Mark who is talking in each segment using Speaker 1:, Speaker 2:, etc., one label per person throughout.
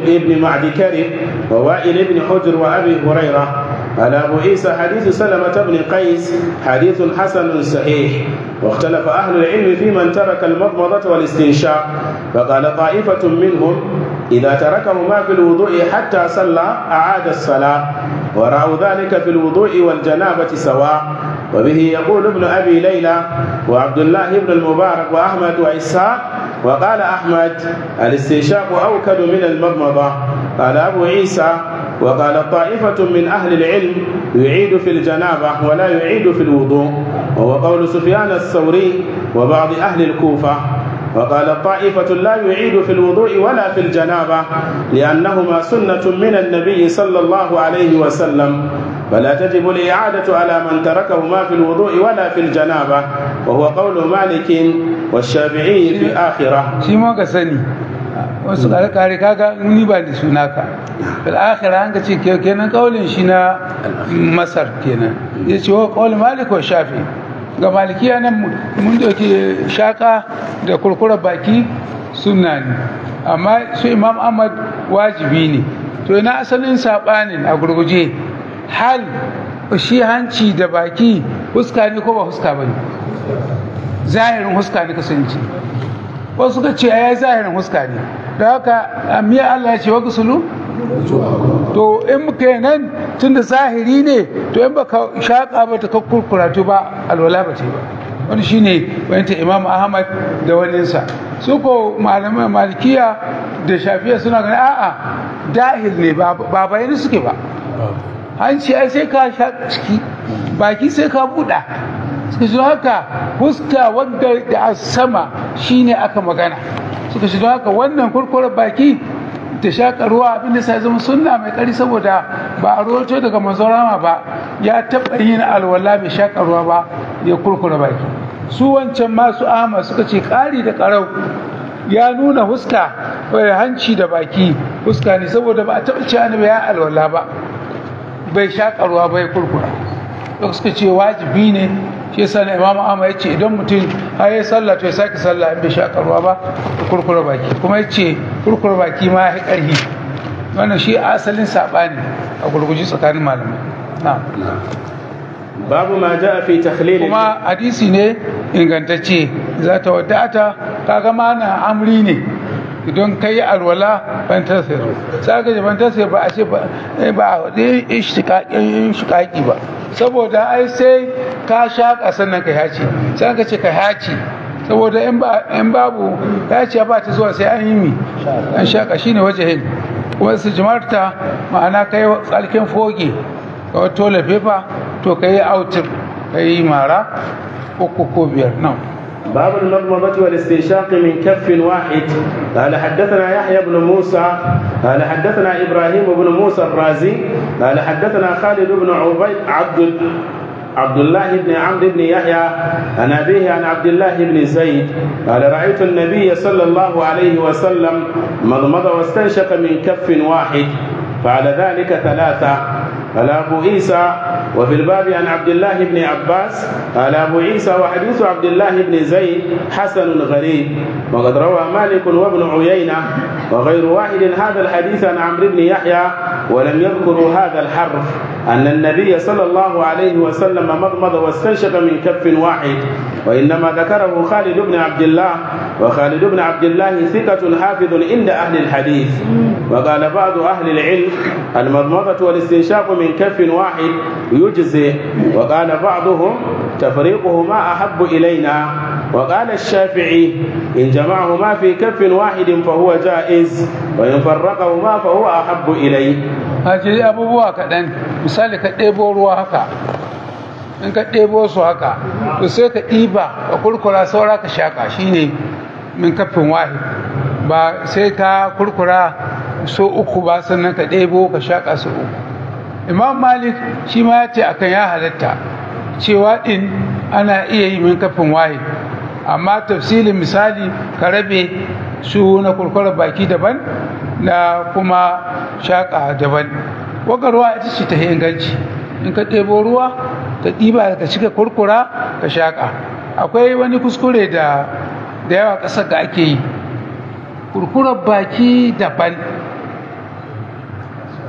Speaker 1: بن معد كرب ووائل بن حجر وأبي هريرة قال أبو عيسى حديث سلمة بن قيس حديث حسن صحيح واختلف أهل العلم في من ترك المضمضة والاستنشاق فقال طائفة منهم إذا تركهما في الوضوء حتى صلى أعاد الصلاة ورأوا ذلك في الوضوء والجنابة سواء وبه يقول ابن أبي ليلى وعبد الله بن المبارك وأحمد وإسحاق وقال أحمد الاستنشاق أوكد من المضمضة قال أبو عيسى وقال طائفة من أهل العلم يعيد في الجنابة ولا يعيد في الوضوء وهو قول سفيان الثوري وبعض أهل الكوفة وقال طائفة لا يعيد في الوضوء ولا في الجنابة لأنهما سنة من النبي صلى الله عليه وسلم فلا تجب الإعادة على من تركهما في الوضوء ولا في الجنابة وهو قول مالك والشافعي في الآخرة
Speaker 2: shi ma ka sani wasu kare kaga ni ba da suna ka fil akhirah an ka ce ke- kenan kaulin shi na masar kenan ya ce wa kaulin malik wa shafi ga malikiya nan mun doke shaka da kurkura baki sunna ne amma su imam ahmad wajibi ne to ina asalin sabanin a gurguje hal shi hanci da baki huska ne ko ba huska ba ne zahirin huska ne kasance wasu suka ce ya yi zahirin huska ne da haka miya Allah ya ce wa gusulu to in muka yi nan tun da zahiri ne to in baka shaƙa ba ta kurkura to ba alwala ba ce ba wani shine wani ta imam ahmad da waninsa su ko malamai malikiya da shafiya suna gani a'a dahil ne ba ba bayani suke ba hanci ai sai ka sha ciki baki sai ka buɗa suka shi haka fuska wadda da a sama shine aka magana suka shi haka wannan kurkurar baki ta shaƙa ruwa abinda sai zama sunna mai ƙari saboda ba a roto daga manzorama ba ya taɓa yin alwala bai shaƙa ruwa ba ya kurkura baki su wancan masu ama suka ce ƙari da ƙarau ya nuna huska hanci da baki huska ne saboda ba a taɓa ce annabi ya alwala ba bai shaƙa ruwa bai kurkura da suka ce wajibi ne shi yasa na imamu amma ya ce idan mutum har ya sallah to ya sake sallah in bai shaƙa ruwa ba da kurkura baki kuma ya ce kurkura baki ma ya ƙarhi wannan shi asalin saɓani a gurguji tsakanin malamai na
Speaker 1: babu ma ja'a fi takhlil
Speaker 2: kuma hadisi ne ingantacce za ta wadata kaga mana amri ne idan ka yi alwala ban tasir sai ka ban tasir ba a ce ba a waɗe shiƙaƙi ba saboda ai sai ka shaƙa sannan ka yaci sai ka ce ka yaci saboda in babu yaci ba ta zuwa sai an yi mi an shaƙa shine wajahin kuma su jimarta ma'ana ka yi tsalkin foge ka wato lafefa to ka yi autir ka yi mara uku ko biyar nan
Speaker 1: باب المضمضة والاستنشاق من كف واحد قال حدثنا يحيى بن موسى قال حدثنا إبراهيم بن موسى الرازي قال حدثنا خالد بن عبيد عبد عبد الله بن عمرو بن يحيى عن أبيه عن عبد الله بن زيد قال رأيت النبي صلى الله عليه وسلم مضمض واستنشق من كف واحد فعل ذلك ثلاثة قال أبو عيسى وفي الباب عن عبد الله بن عباس قال أبو عيسى وحديث عبد الله بن زيد حسن غريب وقد روى مالك وابن عيينة وغير واحد هذا الحديث عن عمرو بن يحيى ولم يذكروا هذا الحرف أن النبي صلى الله عليه وسلم مضمض واستنشق من كف واحد وإنما ذكره خالد بن عبد الله وخالد بن عبد الله ثقة حافظ عند أهل الحديث وقال بعض أهل العلم المضمضة والاستنشاق من كف واحد يجزي وقال بعضهم تفريقهما أحب إلينا وقال الشافعي إن جمعهما في كف واحد فهو جائز وإن فرقهما فهو أحب إليه
Speaker 2: haji abubuwa kaɗan misali ka ɗebo ruwa haka in ka ɗebo su haka to sai ka ɗiba ka kurkura saura ka shaƙa shine min kafin wahi ba sai ka kurkura so uku ba sannan ka ɗebo ka shaƙa su uku imam malik shi ma ya ce akan ya halatta cewa ɗin ana iya yi min kafin wahi amma tafsilin misali ka rabe su na kurkura baki daban na kuma shaƙa daban waga ruwa ita ce ta inganci in ka ɗebo ruwa ka ɗiba ka cika kurkura ka shaƙa akwai wani kuskure da da yawa ƙasar da ake yi kurkurar baki daban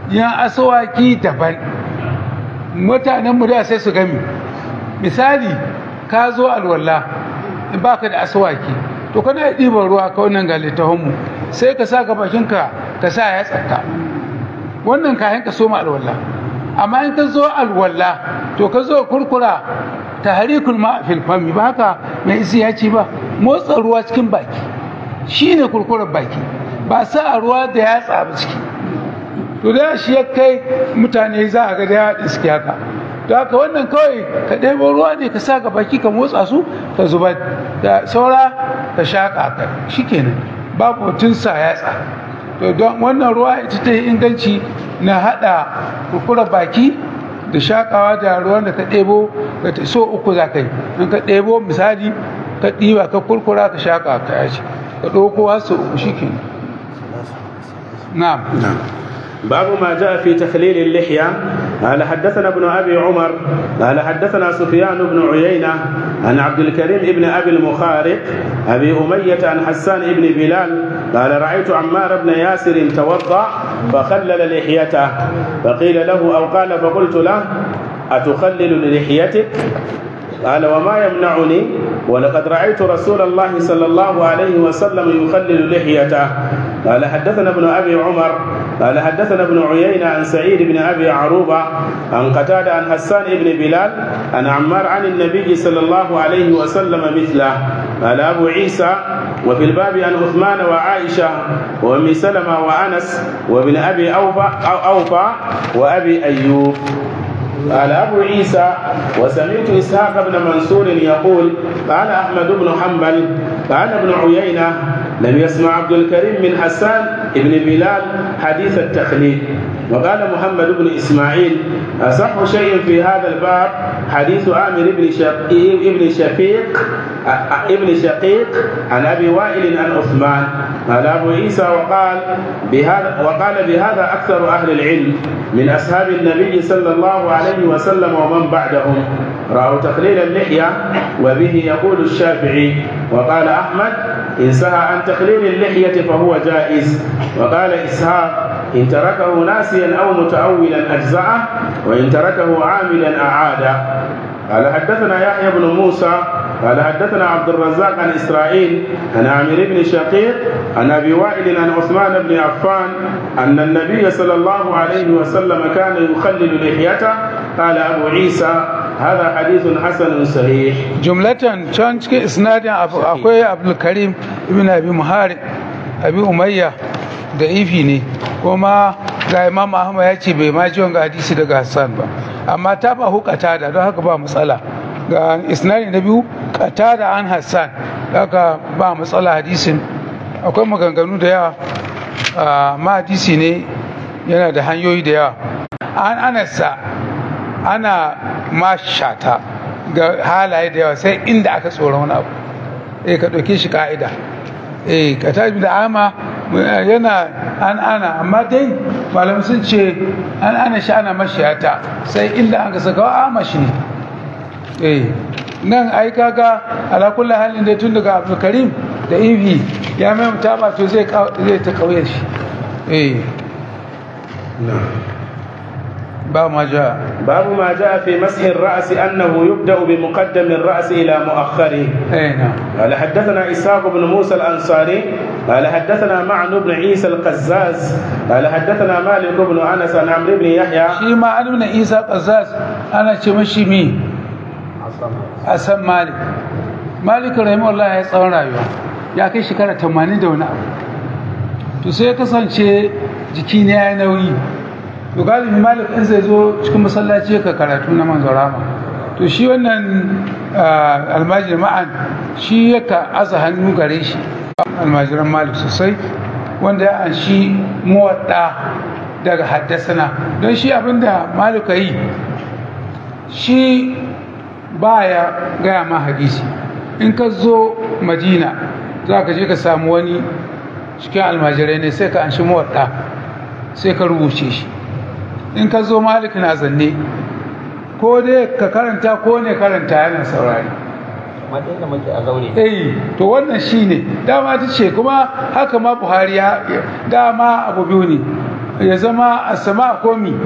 Speaker 2: yin asawaki daban mutanen mu da sai su gami misali ka zo alwala in baka da asawaki to kana ɗiban ruwa ka wannan ga littafin mu sai ka sa ka bakinka ka sa ya tsaka wannan kayan ka soma alwala amma in ka zo alwala to ka zo kurkura ta harikul ma fil fami ba haka mai isi ya ce ba motsa ruwa cikin baki shine kurkurar baki ba sa a ruwa da ya tsaba ciki to da shi ya kai mutane za a ga da ya iske haka to haka wannan kawai ka ɗebo ruwa ne ka sa ga baki ka motsa su ka zuba da saura ka shaƙa ka shikenan babu mutum sa yatsa to don wannan ruwa ita ta yi inganci na haɗa kurkurar baki da shaƙawa da ruwan da ka ɗebo ka ta so uku za ka yi in ka ɗebo misali ka ɗiba ka kurkura ka shaƙa ka yaci ka ɗauko har sau uku shikenan na'am
Speaker 1: باب ما جاء في تخليل اللحية قال حدثنا ابن أبي عمر قال حدثنا سفيان بن عيينة عن عبد الكريم ابن أبي المخارق أبي أمية عن حسان ابن بلال قال رأيت عمار بن ياسر توضأ فخلل لحيته فقيل له أو قال فقلت له أتخلل لحيتك قال وما يمنعني ولقد رأيت رسول الله صلى الله عليه وسلم يخلل لحيته قال حدثنا ابن أبي عمر قال حدثنا ابن عيينة عن سعيد بن أبي عروبة عن قتادة عن حسان بن بلال عن عمار عن النبي صلى الله عليه وسلم مثله قال أبو عيسى وفي الباب عن عثمان وعائشة وأم سلمة وأنس وابن أبي أوفى أو أوفى وأبي أيوب قال أبو عيسى وسمعت إسحاق بن منصور يقول قال أحمد بن حنبل قال ابن عيينة لم يسمع عبد الكريم من حسان بن بلال حديث التخليد وقال محمد بن إسماعيل أصح شيء في هذا الباب حديث عامر بن شقيق ابن شفيق ابن شقيق عن أبي وائل عن عثمان قال أبو عيسى وقال بهذا وقال بهذا أكثر أهل العلم من أصحاب النبي صلى الله عليه وسلم ومن بعدهم رأوا تقليل اللحية وبه يقول الشافعي وقال أحمد إن سهى عن تقليل اللحية فهو جائز وقال إسحاق إن تركه ناسيا أو متأولا أجزأه وإن تركه عاملا أعاده قال حدثنا يحيى بن موسى قال حدثنا عبد الرزاق عن إسرائيل عن عامر بن شقيق عن أبي وائل عن عثمان بن عفان أن النبي صلى الله عليه وسلم كان يخلل لحيته قال أبو عيسى هذا حديث حسن صحيح
Speaker 2: جملة كان cikin isnadin akwai Abdul Karim ibn Abi Muhari Abi Umayya da ifi ne kuma ga Imam Ahmad ya ce bai ma ji wanga hadisi daga Hassan ba amma ta ba hukata da don haka ba matsala ga isnadi na biyu kata da an Hassan haka ba matsala hadisin akwai maganganu da yawa amma hadisi ne yana da hanyoyi da yawa an anasa ana mashata ga halaye da yawa sai inda aka tsoron wani abu eh ka ɗauke shi ka'ida eh ka tabi da ama yana an ana amma dai malam sun ce an ana shi ana mashiyata sai inda aka saka wa ama shi ne eh nan ai kaga ala kullu halin dai tun daga Abdul Karim da Ivi ya mai mutaba to zai zai ta kauye shi eh باب ما جاء
Speaker 1: باب ما جاء في مسح الرأس أنه يبدأ بمقدم الرأس إلى مؤخره
Speaker 2: اي نعم
Speaker 1: قال حدثنا إسحاق بن موسى الأنصاري قال حدثنا معن بن عيسى القزاز قال حدثنا مالك بن أنس عن عمرو بن يحيى
Speaker 2: shi ma an nuna isa ƙazaz ana ce mashi mi asan malik malik rahimahullah ya tsawon rayuwa ya kai shekara 80 da wani abu to sai ya kasance jiki ne ya yi nauyi to galibi malik in zai zo cikin masallaci ka karatu na manzo rama to shi wannan almajir ma'an shi yaka aza hannu gare shi almajiran malik sosai wanda ya anshi muwadda daga haddasana don shi abinda malika yi shi baya gaya ma hadisi in ka zo madina za ka je ka samu wani cikin almajirai ne sai ka anshi muwadda sai ka rubuce shi in ka zo malik na zanne ko dai ka karanta ko ne karanta yana saurari
Speaker 3: matsayin da muke a zaure
Speaker 2: eh to wannan shine dama ta ce kuma haka ma buhari ya dama abu biyu ne ya zama a sama komi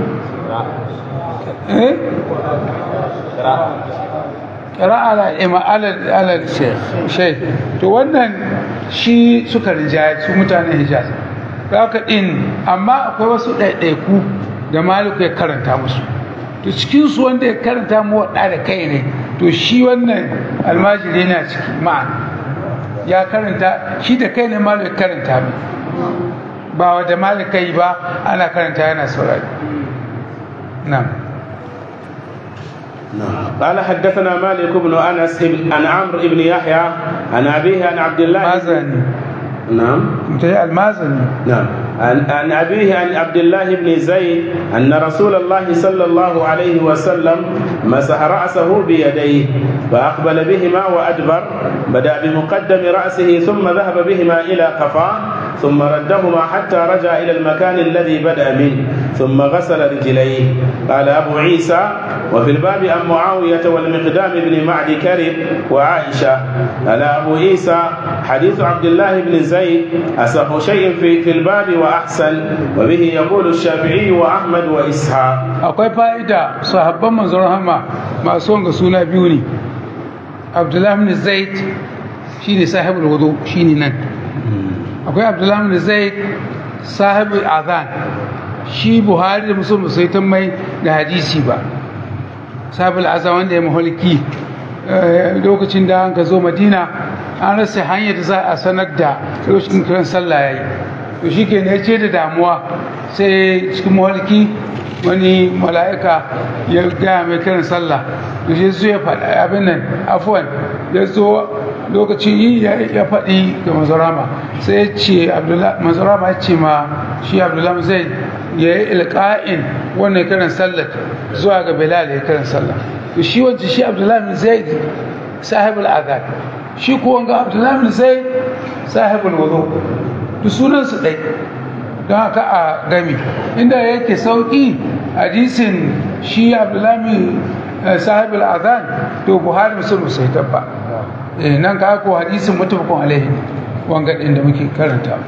Speaker 2: eh kira ala ima alal sheikh to wannan shi suka rinjaye su mutanen hijaz haka din amma akwai wasu ɗaiɗaiku da maliku ya karanta musu to cikinsu wanda ya karanta mu waɗa da kai ne to shi wannan almajiri yana ciki ma'ana ya karanta shi da kai ne maliku ya karanta mu ba wadda malika yi ba ana karanta yana saurari na'am
Speaker 1: قال حدثنا مالك بن انس عن عمرو بن يحيى عن ابيه عن عبد الله
Speaker 2: mazani
Speaker 1: نعم
Speaker 2: mutai almazani
Speaker 1: نعم عن, عن أبيه عن عبد الله بن زيد أن رسول الله صلى الله عليه وسلم مسح رأسه بيديه فأقبل بهما وأدبر بدأ بمقدم رأسه ثم ذهب بهما إلى قفاه ثم ردهما حتى رجع إلى المكان الذي بدأ منه ثم غسل رجليه قال أبو عيسى وفي الباب عن معاوية والمقدام بن معد كرب وعائشة قال أبو عيسى حديث عبد الله بن زيد أصح شيء في, في الباب وأحسن وبه يقول الشافعي وأحمد وإسحاق
Speaker 2: akwai fa'ida sahabban manzon rahama masu wanga suna biyu ne abdullahi bin zaid shine sahibul wudu shine nan akwai abdullahi bin zaid sahibul azan shi buhari da musulun sai ta mai da hadisi ba sahibul azan wanda ya maholiki lokacin da an ka zo madina an rasa hanyar da za a sanar da lokacin kiran sallah ya yi to shi ke ne ce da damuwa sai cikin maholiki wani mala'ika ya gaya mai kiran sallah to shi su ya faɗi abin nan afuwan ya zo lokacin yi ya faɗi ga mazarama sai ya ce mazarama ya ce ma shi abdullahi zai ya yi ilka'in wannan kiran sallah zuwa ga bilal ya kiran sallah to shi wancan shi abdullahi zai sahibul azad shi ko wanga abdullahi zai sahibul wudu duk sunansu ɗai don haka a gami inda yake sauƙi hadisin shi abdullahi sahibul azan to buhari musulun sai tabba nan ka ko hadisin mutafakon alaihi wanga ɗin da muke karanta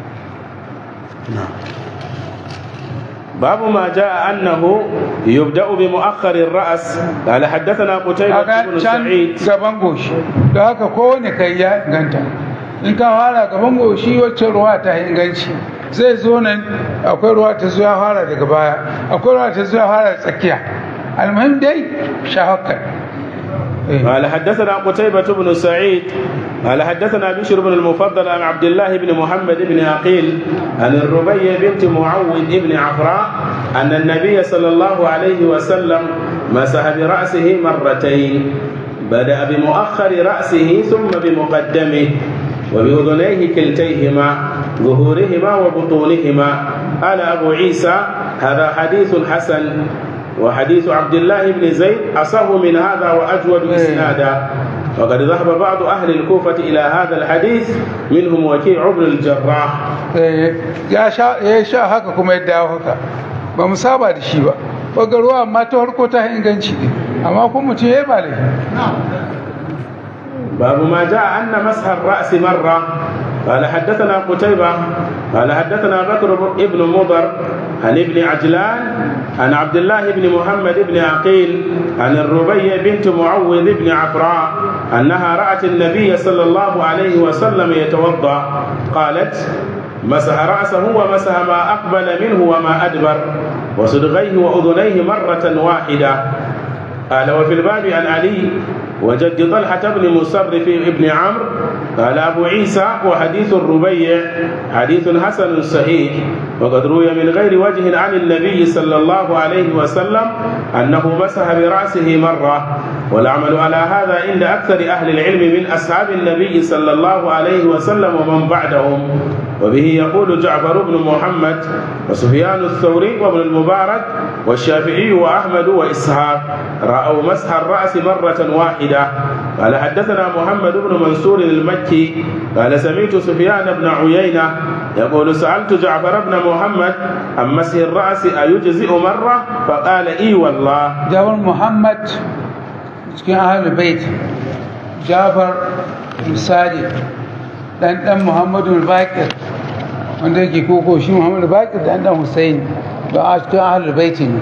Speaker 1: باب ما جاء أنه يبدأ بمؤخر الرأس قال حدثنا قتيبة بن سعيد
Speaker 2: gaban goshi da haka kowane kai ya inganta in ka fara gaban goshi wacce ruwa ta inganci zai zo nan akwai ruwa ta zuwa fara daga baya akwai ruwa ta zuwa fara tsakiya almuhim dai shahakkar
Speaker 1: قال حدثنا قتيبة بن سعيد قال حدثنا بشر بن المفضل عن عبد الله بن محمد بن عقيل عن الربيع بنت معوذ بن عفراء أن النبي صلى الله عليه وسلم مسح برأسه مرتين بدأ بمؤخر رأسه ثم بمقدمه وبأذنيه كلتيهما ظهورهما وبطونهما قال أبو عيسى هذا حديث حسن وحديث عبد الله بن زيد أصح من هذا وأجود إسنادا وقد ذهب بعض أهل الكوفة إلى هذا الحديث منهم وكيع بن الجراح
Speaker 2: ya sha ya sha haka kuma ya dawo haka ba mu saba da shi ba baga ruwa amma ta harko ta inganci ne amma kuma mutum ya yi ba laifi
Speaker 1: باب ما جاء أن مسح الرأس مرة قال حدثنا قتيبة قال حدثنا بكر بن مضر عن ابن عجلان عن عبد الله بن محمد بن عقيل عن الربيع بنت معوذ بن عفراء أنها رأت النبي صلى الله عليه وسلم يتوضأ قالت مسح رأسه ومسح ما أقبل منه وما أدبر وصدغيه وأذنيه مرة واحدة قال وفي الباب عن علي وجد طلحة بن مصرف بن عمرو قال أبو عيسى وحديث الربيع حديث حسن صحيح وقد روي من غير وجه عن النبي صلى الله عليه وسلم أنه مسح برأسه مرة والعمل على هذا عند أكثر أهل العلم من أصحاب النبي صلى الله عليه وسلم ومن بعدهم وبه يقول جعفر بن محمد وسفيان الثوري وابن المبارك والشافعي وأحمد وإسحاق رأوا مسح الرأس مرة واحدة قال حدثنا محمد بن منصور المكي قال سمعت سفيان بن عيينة يقول سألت جعفر بن محمد عن مسح الرأس أيجزئ مرة فقال إي والله
Speaker 2: jawar muhammad cikin ahalul bait jafar misali dan dan muhammadu bakir wanda yake koko shi muhammad bakir da dan hussein don a cikin ahlul baiti ne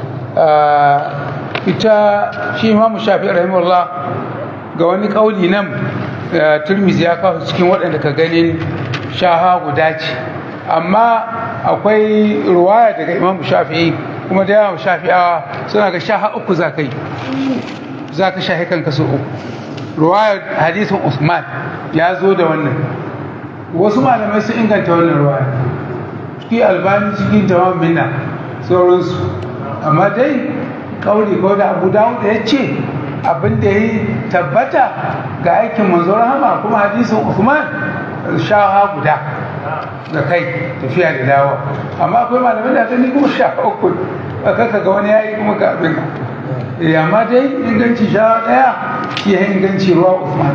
Speaker 2: ita shi imam shafi rahimahullah ga wani kauli nan turmizi ya kawo cikin waɗanda ka ganin shaha guda ce amma akwai ruwaya daga imam shafi'i kuma da yawan shafi'awa suna ga shaha uku za ka yi za ka shahi kanka su uku ruwaya hadisin usman ya zo da wannan wasu malamai sun inganta wannan ruwaya ciki albani cikin tamam minna sauransu amma dai kauli ko da abu dawud ya ce abin da ya tabbata ga aikin manzo rahama kuma hadisin usman shaha guda da kai tafiya da dawa amma akwai malamai da gani kuma sha uku a kaka ga wani yayi kuma ga abin amma dai inganci sha daya shi ya inganci ruwa usman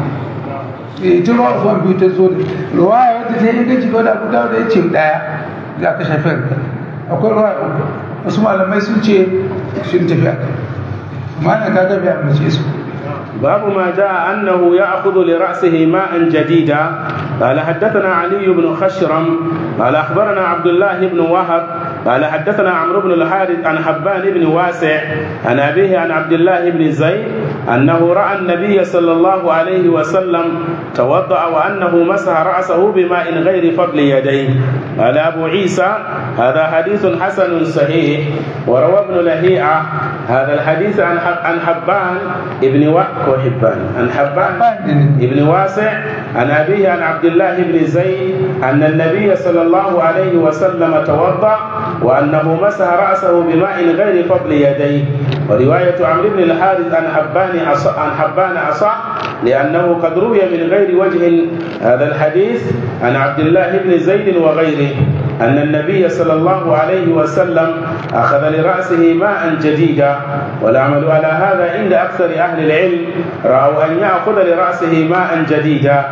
Speaker 2: ita ruwa usman biyu ta zo ruwa ya wadda ta inganci ko da abu dawo da ya ce daya za ka shafi akwai ruwa uku wasu malamai sun ce sun tafi a kai amma na kaga bai amince su
Speaker 1: باب ما جاء أنه يأخذ لرأسه ماء جديدا قال حدثنا علي بن خشرم قال أخبرنا عبد الله بن وهب قال حدثنا عمرو بن الحارث عن حبان بن واسع عن أبيه عن عبد الله بن زيد أنه رأى النبي صلى الله عليه وسلم توضأ وأنه مسح رأسه بماء غير فضل يديه قال أبو عيسى هذا حديث حسن صحيح وروى ابن لهيعة هذا الحديث عن عن حبان ابن وحبان عن حبان ابن واسع عن أبيه عن عبد الله بن زيد أن النبي صلى الله عليه وسلم توضأ وأنه مسح رأسه بماء غير فضل يديه ورواية عمرو بن الحارث عن حبان عن حبان أصح لأنه قد روي من غير وجه هذا الحديث عن عبد الله بن زيد وغيره أن النبي صلى الله عليه وسلم أخذ لرأسه ماء جديدا والعمل على هذا عند أكثر أهل العلم رأوا أن يأخذ لرأسه ماء جديدا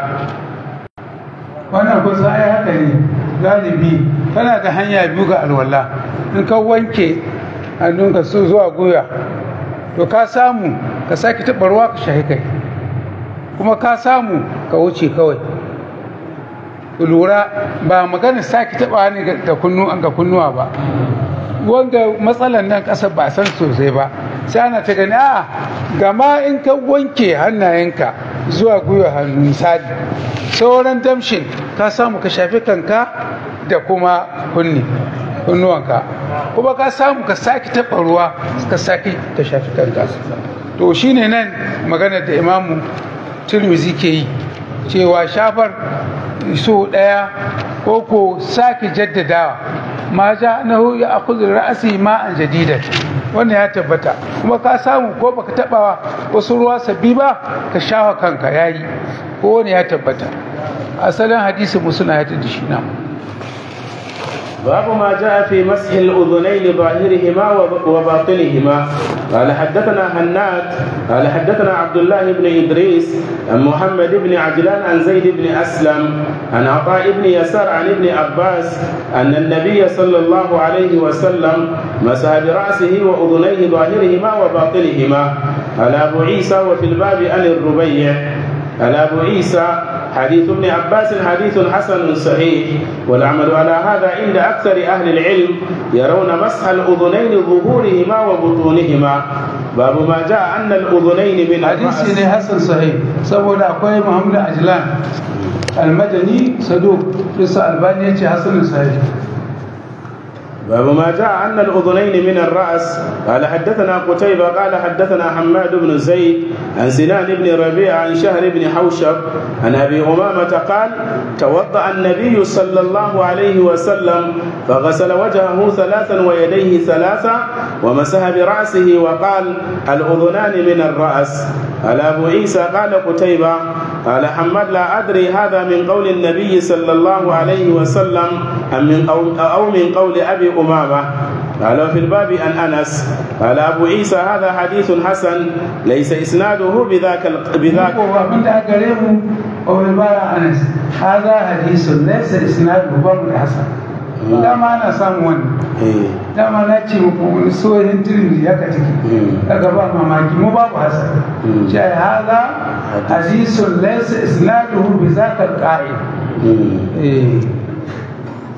Speaker 2: wannan kusa ai haka ne galibi kana da hanya biyu ga alwala in ka wanke hannunka su zuwa goya to ka samu ka sake taɓa ruwa ka shahi kai kuma ka samu ka wuce kawai lura ba magana sake taɓa ne ga kunnuwa ba wanda matsalan nan ƙasa ba san sosai ba sai ana ta gani a gama in ka wanke hannayenka zuwa gwiwa hannu misali sauran damshin ka samu ka shafi kanka da kuma kunni kunnuwanka kuma ka samu ka sake taɓa ruwa ka sake ka shafi kanka to shine nan magana da imamu turmizi ke yi cewa shafar so ɗaya ko ko sake jaddadawa ma ja na ya akuzu ra'asi ma'an jadidat wannan ya tabbata kuma ka samu ko baka taɓa wasu ruwa sabbi ba ka shafa kanka yayi ko wani ya tabbata asalin hadisi musuna ya tada shi na
Speaker 1: باب ما جاء في مسح الأذنين ظاهرهما وباطنهما قال حدثنا هناد قال حدثنا عبد الله بن إدريس عن محمد بن عجلان عن زيد بن أسلم عن عطاء بن يسار عن ابن عباس أن النبي صلى الله عليه وسلم مسح برأسه وأذنيه ظاهرهما وباطنهما قال أبو عيسى وفي الباب عن الربيع قال أبو عيسى حديث ابن عباس حديث حسن صحيح والعمل على هذا عند أكثر أهل العلم يرون مسح الأذنين ظهورهما وبطونهما باب ما جاء أن الأذنين من
Speaker 2: hadisi ne hasan sahih saboda akwai muhammad ajlan almadani saduk bisa albani ya ce hasan sahih
Speaker 1: باب ما جاء أن الأذنين من الرأس قال حدثنا قتيبة قال حدثنا حماد بن زيد عن سنان بن ربيع عن شهر بن حوشب عن أبي أمامة قال توضأ النبي صلى الله عليه وسلم فغسل وجهه ثلاثا ويديه ثلاثا ومسح برأسه وقال الأذنان من الرأس قال أبو عيسى قال قتيبة قال حماد لا أدري هذا من قول النبي صلى الله عليه وسلم أم من أو, أو من قول أبي أمامة قال في الباب عن أنس قال أبو عيسى هذا حديث حسن ليس إسناده بذاك ال... بذاك
Speaker 2: ko abin da aka gare mu wa bil bara anas hadha hadithun laysa isnaduhu babu hasan dama ana samun wannan
Speaker 1: إيه.
Speaker 2: dama na ce muku wani sohin tirmidhi haka take daga ba mamaki mu babu hasan ce hadha hadithun laysa isnaduhu bi zaka al-qa'id
Speaker 1: مم.
Speaker 2: eh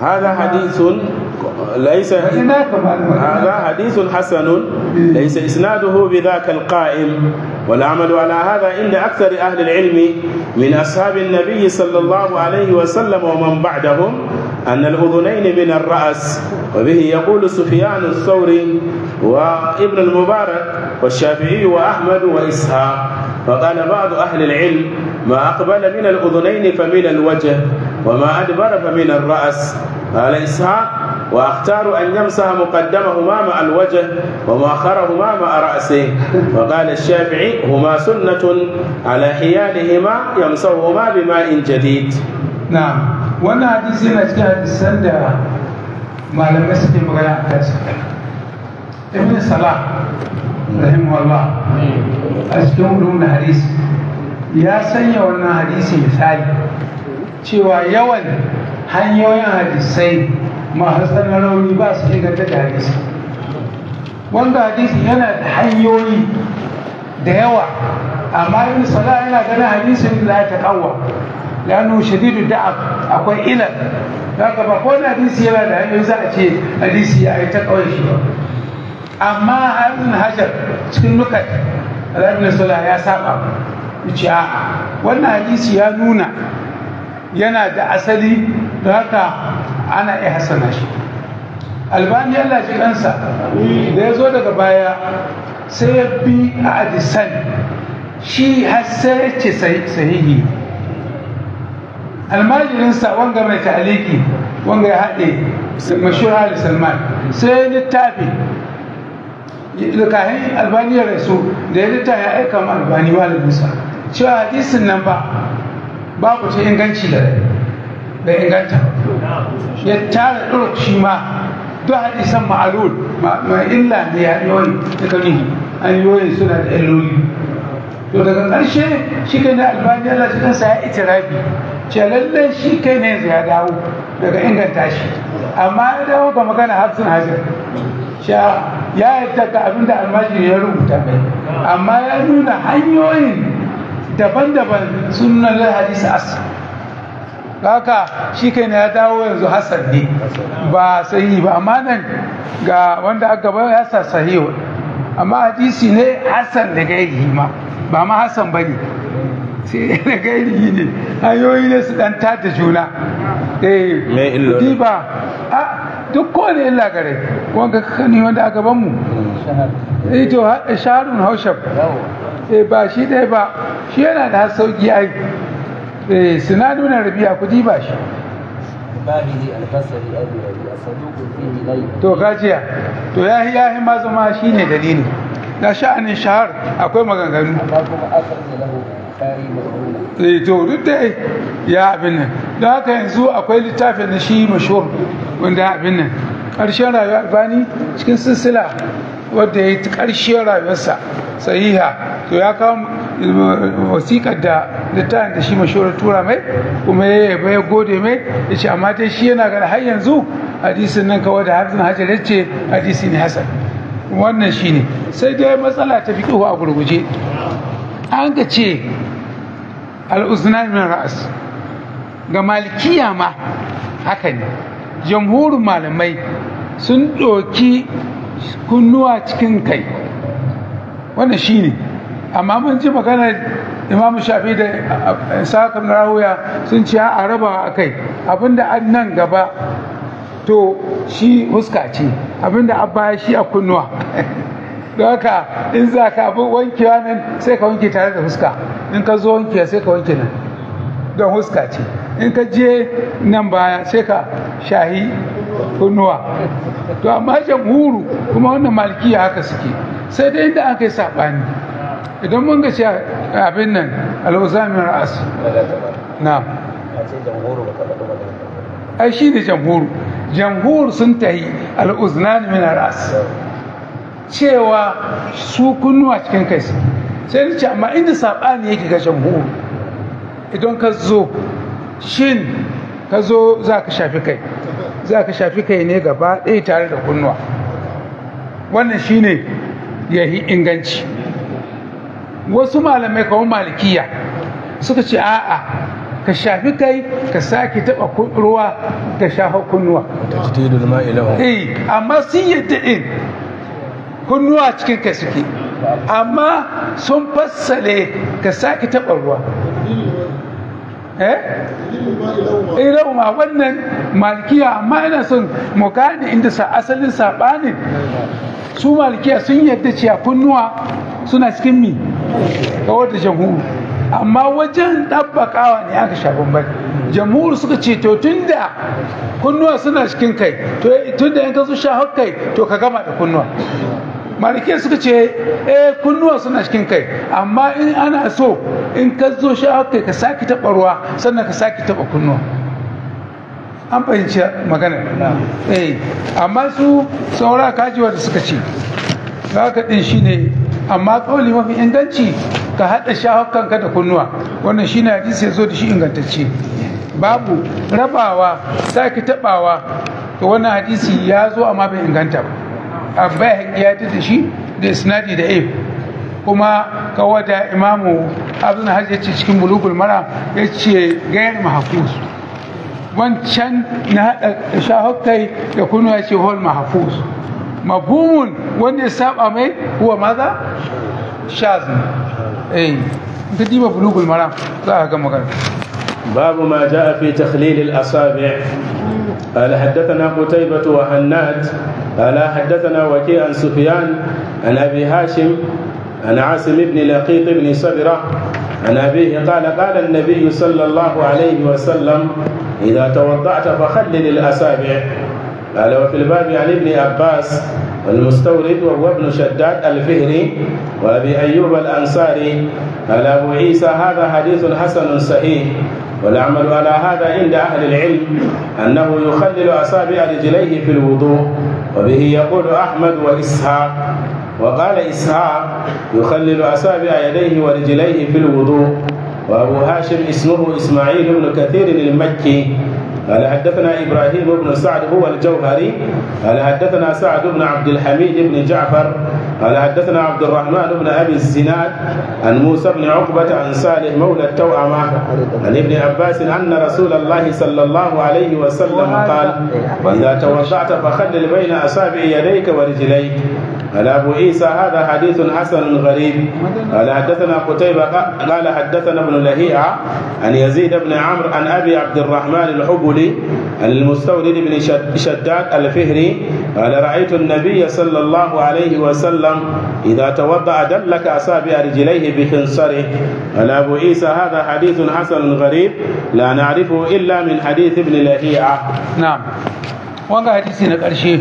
Speaker 1: هذا حديث ليس
Speaker 2: ina kamar
Speaker 1: هذا حديث حسن ليس إسناده بذاك القائم والعمل على هذا عند أكثر أهل العلم من أصحاب النبي صلى الله عليه وسلم ومن بعدهم أن الأذنين من الرأس وبه يقول سفيان الثوري وابن المبارك والشافعي وأحمد وإسحاق فقال بعض أهل العلم ما أقبل من الأذنين فمن الوجه وما أدبر فمن الرأس قال إسحاق واختار ان يمسح مقدمهما مع الوجه ومؤخرهما مع راسه وقال الشافعي هما سنه على حيالهما يمسحهما بماء جديد
Speaker 2: na wannan hadisi yana cikin hadisan da malamai suke magana a kansa ibn salah rahimahullah a cikin ulumul hadisi ya sanya wannan hadisi misali cewa yawan hanyoyin hadisai masu tsanin rauni ba su inganta da hadisi wanda hadisi yana da hanyoyi da yawa amma ibn salah yana ganin hadisin da ta kawwa lanu shadidu da'ab akwai ilal haka ba ko hadisi yana da hanyoyi za a ce hadisi ya yi ta kawai shi ba amma ibn hajar cikin nukat ibn salah ya saba yace a'a wannan hadisi ya nuna yana da asali da haka ana iya hasana shi albani Allah ji kansa da ya zo daga baya sai ya bi a hadisan shi har sai ya ce sahihi almajirinsa wanga mai ta'aliki wanga ya haɗe mashura ali salman sai ya littafi kahin albani ya rasu da ya littafi ya aika ma albani malaminsa cewa hadisin nan ba babu ta inganci da da inganta ya tara ɗuruk shi ma duk hadisan ma'alul ma illa ne hanyoyi da kanihi hanyoyin suna da illoli to daga ƙarshe shi kai na albani Allah shi kansa ya itirafi ce lallai shi kai ne ya dawo daga inganta shi amma ya dawo ga magana hafsun hajar sha ya yadda ga abin da almajiri ya rubuta mai amma ya nuna hanyoyin daban-daban sunan hadisi as haka shi kai ya dawo yanzu hasan ne ba sahihi ba amma nan ga wanda aka ba ya sa sahihu amma hadisi ne hasan da gairihi ma ba ma hasan ba ne sai da gairihi ne hanyoyi ne su dan tada juna eh
Speaker 1: Me illolin?
Speaker 2: ba a duk kowane illa gare wanga kani wanda aka ban mu eh to ha- shaharun haushab eh ba shi ɗaya ba shi yana da sauki ai eh sinadu na rabi'a ku diba shi
Speaker 3: باهلي البصري ابي ابي صدوق فيه ليل
Speaker 2: to kajiya to yahi yahi ma zama shine dalili na sha'anin shahar akwai maganganu
Speaker 3: amma kuma akhraja lahu bukhari maqbula
Speaker 2: eh to duk da ya abin nan don haka yanzu akwai littafin na shi mashhur wanda abin nan ƙarshen rayuwar albani cikin silsila wadda ya yi ƙarshen rayuwarsa sahiha to ya kawo wasiƙar da littafin da shi mashhur tura mai kuma ya yaba ya gode mai ya ce amma dai shi yana gani har yanzu hadisin nan kawai da hafizin hajar ya ce hadisi ne hasan wannan shi ne sai dai matsala ta fi a gurguje an ka ce al'uznan min ra'as ga malikiya ma haka ne jamhurin malamai sun ɗoki kunnuwa cikin kai wannan shi ne amma mun ji maganar imamu shafi da sakam na rahuya sun ce a raba a kai abinda an nan gaba to shi huska ce abinda an baya shi a kunnuwa don haka in za ka abin wankewa nan sai ka wanke tare da huska in ka zo wankewa sai ka wanke nan don huska ce in ka je nan baya sai ka shahi kunnuwa to amma jamhuru kuma wannan malikiya haka suke sai dai inda aka yi saɓani idan mun ga ce abin nan al'uzamin ra'as na
Speaker 3: a ce jamhuru ba ka faɗi magana
Speaker 2: ai shi ne jamhuru jamhur sun tahi al'uznan min ra'as cewa su kunnuwa cikin kai su sai ni ce amma inda saɓani yake ga jamhur idan ka zo shin ka zo za ka shafi kai za ka shafi kai ne gaba ɗaya tare da kunnuwa wannan shine ya yi inganci wasu malamai kawai malikiya suka ce a'a ka shafi kai ka sake taba kun- ruwa ka shafa kunnuwa
Speaker 3: تجديد الماء له
Speaker 2: eh amma sun yadda din kunnuwa cikin kai suke amma sun fassale ka sake taba ruwa eh irin ma wannan malikiya amma ina son mu gane inda sa asalin sabanin su malikiya sun yadda cewa kunnuwa suna cikin mi kawar da jamhuru amma wajen ɗabbaƙawa ne aka sha bamban jamhuru suka ce to tunda kunnuwa suna cikin kai to tunda in ka zo sha kai to ka gama da kunnuwa malikiya suka ce eh kunnuwa suna cikin kai amma in ana so in ka zo sha kai ka sake taɓa ruwa sannan ka sake taɓa kunnuwa an fahimci magana eh amma su saura kajiwa da suka ce haka din shine amma kauli mafi inganci ka haɗa shahukanka da kunnuwa wannan shine hadisi ya zo da shi ingantacce babu rabawa sake taɓawa to wannan hadisi ya zo amma bai inganta ba abba ya ta da shi da isnadi da if kuma kawai da imamu abdul hajji ya ce cikin bulugul mara ya ce gayar mahafuz wancan na haɗa shahukai da kunnuwa ya ce hol mahafuz mafhumun wanda ya saba mai huwa maza shaz eh in ka diba bulugul mara za a ga magana
Speaker 1: باب ما جاء في تخليل الأصابع قال حدثنا قتيبة وهناد قال حدثنا وكيع عن سفيان عن أبي هاشم عن عاصم بن لقيط بن صبرة عن أبيه قال قال النبي صلى الله عليه وسلم إذا توضأت فخلل الأصابع قال وفي الباب عن ابن عباس والمستورد وهو ابن شداد الفهري وابي ايوب الانصاري قال ابو عيسى هذا حديث حسن صحيح والعمل على هذا عند اهل العلم انه يخلل اصابع رجليه في الوضوء وبه يقول احمد واسحاق وقال اسحاق يخلل اصابع يديه ورجليه في الوضوء وابو هاشم اسمه اسماعيل بن كثير المكي قال حدثنا ابراهيم بن سعد هو الجوهري قال حدثنا سعد بن عبد الحميد بن جعفر قال حدثنا عبد الرحمن بن ابي الزناد عن موسى بن عقبه عن صالح مولى التوأمه عن ابن عباس ان رسول الله صلى الله عليه وسلم قال اذا توضأت فخلل بين اصابع يديك ورجليك قال ابو عيسى هذا حديث حسن غريب قال حدثنا قتيبة قال حدثنا ابن لهيعة عن يزيد بن عمرو عن ابي عبد الرحمن الحبلي عن المستورد بن شد- شداد الفهري قال رايت النبي صلى الله عليه وسلم اذا توضا دلك اصابع رجليه بخنصره قال ابو عيسى هذا حديث حسن غريب لا نعرفه الا من حديث ابن لهيعة
Speaker 2: na'am wanga hadisi na ƙarshe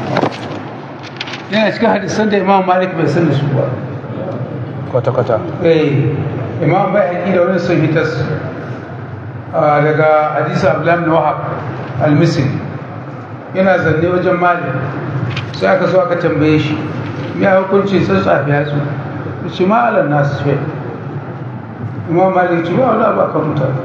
Speaker 2: yana cikin hadisan da imam malik bai san da su ba
Speaker 3: kwata kwata
Speaker 2: eh imam bai haƙi da wani sun hitas ah, daga hadisa abdullahi bin wahab al-misri yana zanne wajen malik sai aka so aka tambaye shi ya hukunci sun tsafi yatsu shi ma'alar nasu ce imam malik ce ba wani abu akan mutane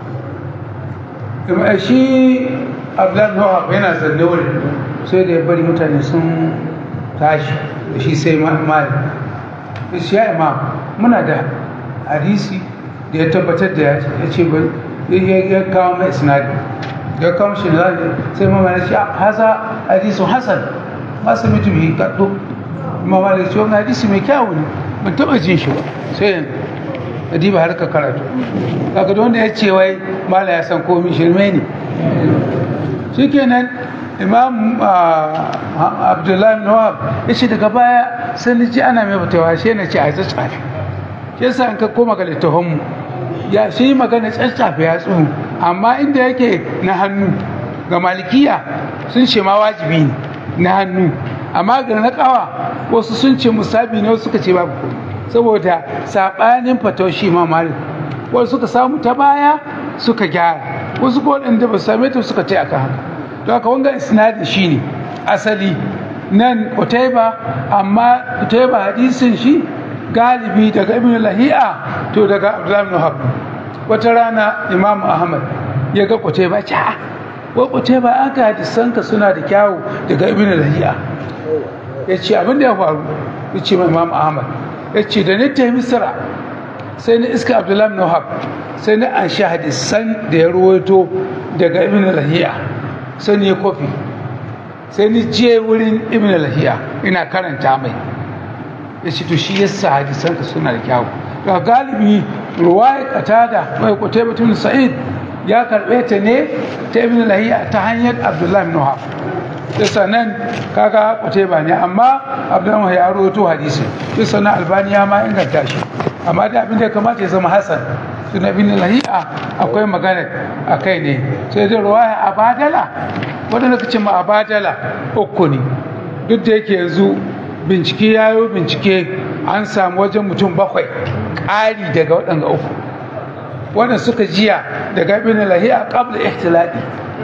Speaker 2: Ima- shi abdullahi bin wahab yana zanne wurin sai da ya bari mutane sun tashi da shi sai ma- malik ya ce ya imam muna da hadisi da ya tabbatar da ya ce ba ya ya kawo mai isnadi ya kawo shi na sai mama ya ce haza hadisun hasan masu mutu bi kaɗo mama ya ce wani hadisi mai kyawu ne ban taɓa jin shi ba sai yanzu adiba har ka karatu kaga da wanda ya ce wai mala ya san komi shirme ne shikenan imam ah, abdullahi bin wahab ya ce daga baya sai ni ji ana mai fitawa shi na ce a ta tsafi shi yasa in ka koma ga littafinmu ya shi yi magana tsatsafe ya tsohu amma inda yake na hannu ga malikiya sun ce ma wajibi ne na hannu amma ga na kawa wasu sun ce musabi ne wasu suka ce babu komai saboda saɓanin fatoshi ma malik wasu suka samu ta baya suka gyara wasu ko waɗanda ba su same ta suka ce aka haka to haka wanga isnadin shine asali nan Qutayba amma Qutayba hadisin shi galibi daga Ibn Lahi'a to daga Abdullah ibn Wahab wata rana Imam Ahmad ya ga Qutayba ce a wa Qutayba aka hadisanka suna da kyawu daga Ibn Lahi'a ya ce abin da ya faru ya ce ma Imam Ahmad ya ce da ni ta Misra sai ni iska Abdullah ibn Wahab sai na an sha hadisan da ya ruwaito daga ibn lahiya sai ni kofi sai ni je wurin ibn lahiya ina karanta mai ya ce to shi yasa hadisan ka suna da kyawu ga galibi ruwaya katada mai kutai mutum sa'id ya karbe ta ne ta ibn lahiya ta hanyar abdullahi ibn wahab yasa nan kaga kutai ba ne amma abdullahi wahab ya rawaito hadisi yasa na albaniya ma inganta shi amma da abin da ya kamata ya zama hasan suna ibn lahiya akwai magana a kai ne sai da ruwaya abadala wadanda kace ma abadala uku ne duk da yake yanzu bincike ya yi bincike an samu wajen mutum bakwai ƙari daga waɗanda uku wanda suka jiya daga ibn lahiya qabla ihtilali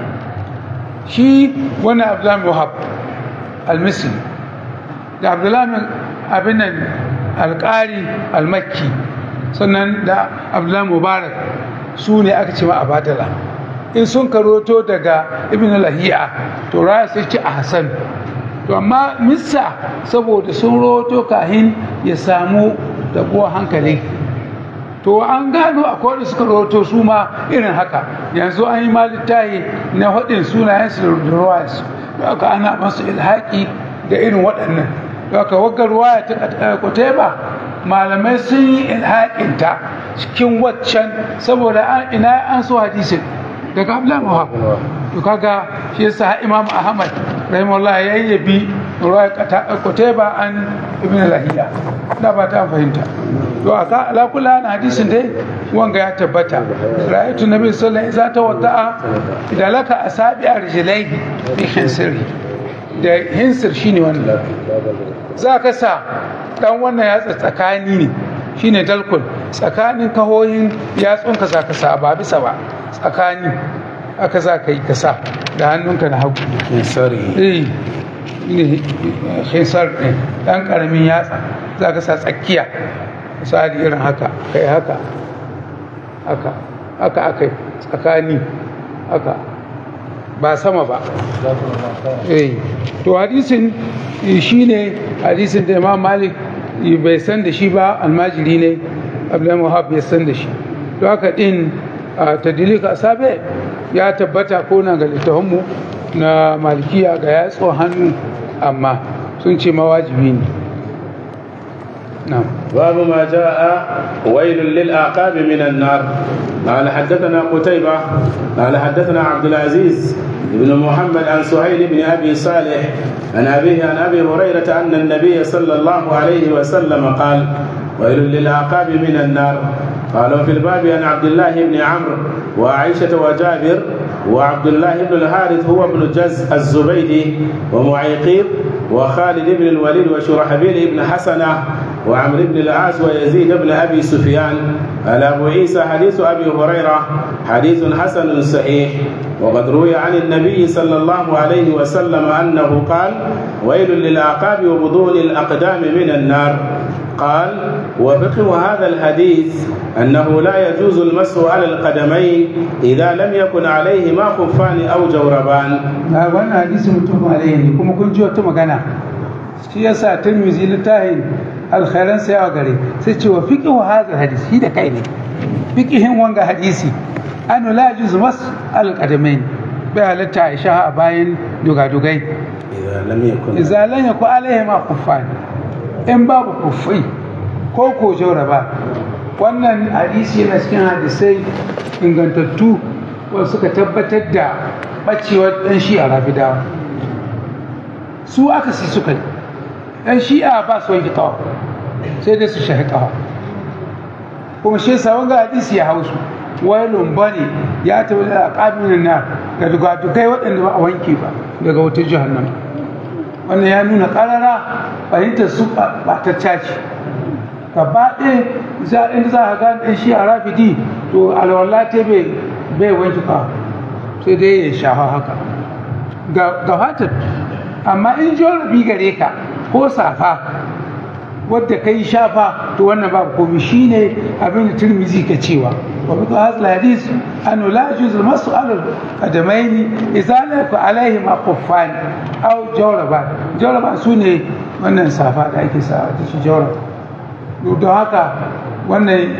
Speaker 2: shi wani abdullahi wahab al-misri da abdullahi abin nan alƙari al-makki sannan da abdullahi mubarak su ne aka ce ma abadala in sun karoto daga ibn lahiya to raya sai ce a hasan to amma missa saboda sun roto kahin ya samu tabuwa hankali to an gano akwai da suka roto su ma irin haka yanzu an yi malittahi na haɗin sunayensu da ruwayensu da aka ana masu ilhaƙi da irin waɗannan da aka wagga ruwaya ta kuteba malamai sun yi ilhaƙinta cikin waccan saboda ina an so hadisin daga abdullahi muhab to kaga shi yasa imam ahmad rahimahullah ya yabi ruwaya kuteba an ibn lahiya da ba ta fahimta to aka ala kula na hadisin dai wanga ya tabbata ra'aytu nabi sallallahu alaihi wasallam ta wada'a idan laka asabi arjilaihi bi hinsiri da hinsir shine wannan za ka sa dan wannan yatsa tsakani ne shine dalkul tsakanin kahohin yatsunka za ka sa ba bisa ba tsakani aka za ka yi ka sa da hannunka na hagu
Speaker 1: Sorry.
Speaker 2: eh ne hinsar ne dan karamin yatsa za ka sa tsakiya misali irin haka kai haka haka haka akai tsakani haka ba sama ba eh to hadisin shine hadisin da Imam Malik bai san da shi ba almajiri ne Abdullahi Wahab ya san da shi to haka din tadilika asabe ya tabbata ko na ga littafinmu na malikiya ga yatsun hannu amma sun ce mawajibi ne na'am
Speaker 1: باب ما جاء ويل للأعقاب من النار قال حدثنا قتيبة قال حدثنا عبد العزيز بن محمد عن سهيل بن أبي صالح عن أبيه عن أبي هريرة أن النبي صلى الله عليه وسلم قال ويل للأعقاب من النار قالوا في الباب عن عبد الله بن عمرو وعائشة وجابر وعبد الله بن الحارث هو ابن جز الزبيدي ومعيقيب وخالد بن الوليد وشرحبيل بن حسنة وعمرو بن العاص ويزيد بن ابي سفيان قال ابو عيسى حديث ابي هريره حديث حسن صحيح وقد روي عن النبي صلى الله عليه وسلم انه قال ويل للاعقاب وبطون الاقدام من النار قال وفقه هذا الحديث انه لا يجوز المسح على القدمين اذا لم يكن عليهما خفان او جوربان.
Speaker 2: na wannan hadisi mutum alaihi ne kuma kun ji wata magana shi yasa tirmizi littafin alkhairan sai a gare sai ce wa fiqhu hadha hadisi shi da kai ne fiqhin wanga hadisi an la yajuz mas al qadamain bai halatta a sha a bayan dugadugai
Speaker 1: اذا لم يكن
Speaker 2: idza lam yakun alaihi ma kuffan in babu kuffai ko ko ba wannan hadisi yana cikin hadisai ingantattu wanda suka tabbatar da bacewar dan shi a rafidawa su aka si suka yi dan shi'a ba su wanke kawa sai dai su shahi kawa kuma shi yasa wanga hadisi ya hausu wailun bane ya tabi da aqabin na ga dugadugai waɗanda ba a wanke ba daga wata jahannam wannan ya nuna karara fahimtar su ba ta caci gaba ɗaya za inda za a gane ɗan shi a rafidi to alwala ta bai bai wanke kawa sai dai ya shafa haka ga fatar amma in jorabi gare ka ko safa wadda ka yi shafa to wannan babu komi shine abin da turmizi ka cewa wa bi hadha hadis an la yajuz al masu ala qadamain idza la yakun alaihi ma quffan aw jawraba jawraba sune wannan safa da ake sa da shi jawraba don haka wannan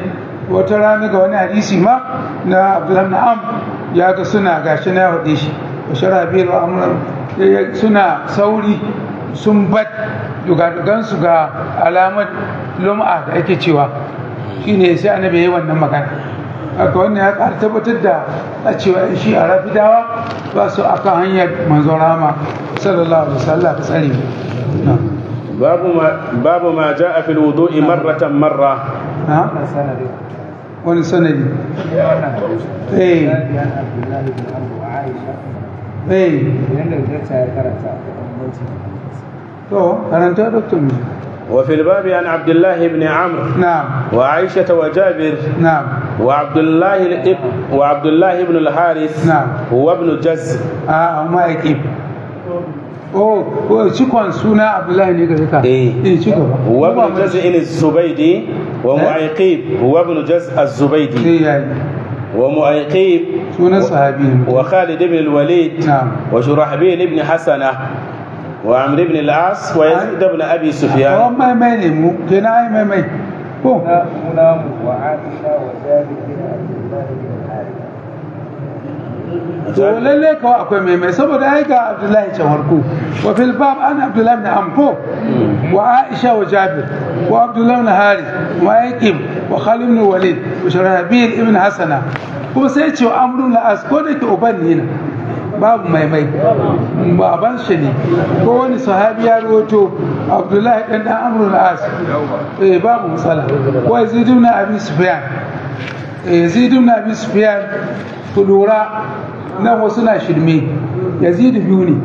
Speaker 2: wata rana ga wani hadisi ma na abdullahi na'am ya ga suna gashi na ya faɗe shi wa sharabil wa amran suna sauri sun bat dugadugansu ga alamar lum'a da ake cewa shine sai annabi yayi wannan magana haka wannan ya ƙara tabbatar da a cewa in shi a rafidawa ba su akan hanyar manzon rama sallallahu alaihi wasallam ka tsare mu na'am
Speaker 1: باب ما باب ما جاء في الوضوء مرة مرة
Speaker 2: ha
Speaker 3: wannan sanadi
Speaker 2: wani sanadi
Speaker 3: wannan hadisi
Speaker 2: eh
Speaker 3: Jabir Abdullahi bin Amr wa Aisha
Speaker 2: eh
Speaker 3: yanda da ya karanta bambanci
Speaker 2: to karanta doktor mu
Speaker 1: وفي الباب عن عبد الله بن عمرو
Speaker 2: na'am
Speaker 1: وعائشة وجابر
Speaker 2: na'am
Speaker 1: وعبد الله الإب وعبد الله بن الحارث
Speaker 2: نعم.
Speaker 1: هو ابن جز
Speaker 2: a amma yake oh oh cikon suna abdullahi ne gare ka
Speaker 1: Eh.
Speaker 2: eh ci gaba
Speaker 1: هو ابن جز الزبيدي ومعيقيب هو ابن جز الزبيدي
Speaker 2: sai yayi
Speaker 1: ومعيقيب
Speaker 2: sunan sahabi ne
Speaker 1: وخالد بن الوليد
Speaker 2: نعم.
Speaker 1: وشرحبيل بن حسنة وعمرو بن العاص ويزيد بن أبي سفيان
Speaker 2: Kawan mai mai ne mu kenan ai mai mai ko
Speaker 3: na munamu wa Aisha wa Jabir bin Abdullahi bin Harith
Speaker 2: to lalle kawai akwai mai mai saboda ai ga abdullahi can harko wa fil bab an abdullahi bin amko wa aisha wa jabir wa abdullahi bin harith wa yaqim wa khalid bin walid wa sharabil ibn hasana kuma sai ce wa amrun la as ko da ke uban ne na babu mai mai baban shi ne ko wani sahabi ya rawato abdullahi dan dan amrun la as eh babu matsala wa yazid ibn abi sufyan eh yazid ibn abi sufyan ku lura nan wasu na shirme yazidu biyu ne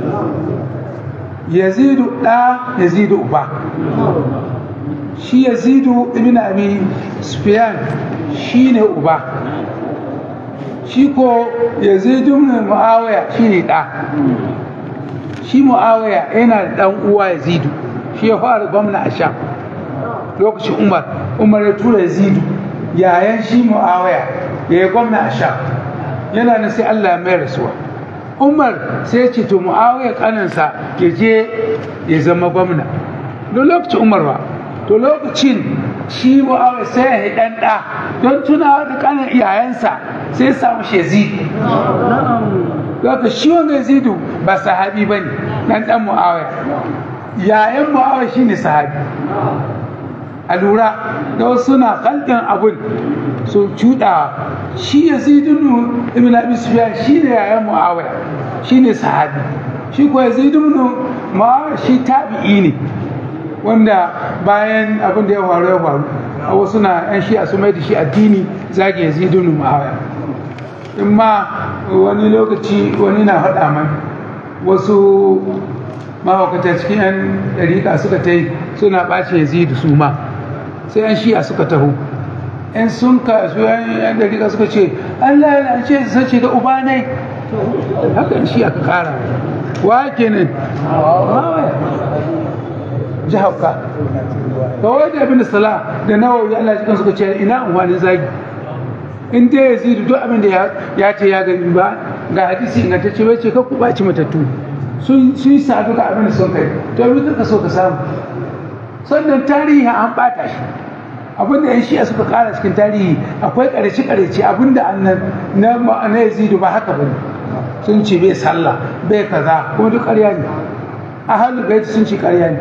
Speaker 2: yazidu ɗa yazidu uba shi yazidu ibn abi sufyan shi ne uba shi ko yazidu ibn muawiya shi ne ɗa shi muawiya yana da ɗan uwa yazidu shi ya fara gwamna a sham lokacin umar umar ya tura yazidu yayan shi muawiya ya yi gwamna a sham yana na sai Allah mai rasuwa Umar sai ce to Muawiya kanansa ya je ya zama gwamna don lokacin Umar ba to lokacin shi Muawiya sai ya yi dan da don tunawa da kanan iyayensa sai ya samu shi Yazid Zaka shi wanga Yazidu ba sahabi bane dan dan Muawiya yayan Muawiya shine sahabi a lura da wasu suna kalkin abun su cuɗa shi ya zidunu ibn abi sufyan shi ne yayan muawiya shi ne sahabi shi ko yazidunu muawiya shi tabi'i ne wanda bayan abin da ya faru ya faru a wasu na yan shi a su mai da shi addini zagi yazidunu muawiya in ma wani lokaci wani na faɗa man wasu mahaukata cikin yan ɗariƙa suka ta yi suna ɓace yazidu su ma sai yan shi'a suka taho yan sun kasu yan dariƙa suka ce Allah ya ce su sace da uba ne haka yan shi'a ka kara wa kenan ji hauka kawai da abin da sala da nawawi Allah cikin suka ce ina unwanin zagi in dai ya zidu duk abin da ya ce ya gani ba ga hadisi ingantacce bai ce ka ku ɓaci matattu sun yi sadu ga abin da sun kai to yi ka so ka samu sannan tarihi an bata shi abinda yan shi'a suka kara cikin tarihi akwai ƙarshe ƙarshe abinda annan na na yazidu ba haka bane sun ce bai sallah bai kaza kuma duk ƙarya ne ahlul bait sun ce ƙarya ne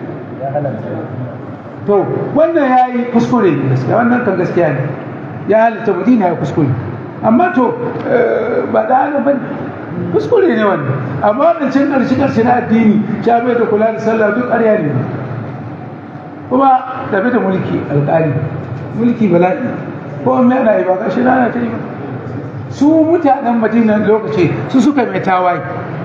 Speaker 2: to wannan yayi kuskure ne gaskiya wannan kan gaskiya ne ya halitta madina ya kuskure amma to ba da haka bane kuskure ne wannan amma wadancan ƙarshe ƙarshe na addini sha bai da kula da sallah duk ƙarya ne kuma tafi da mulki alƙali mulki bala'i ko me ana yi ba gashi na ta yi ba su mutanen madina lokaci su suka mai tawaye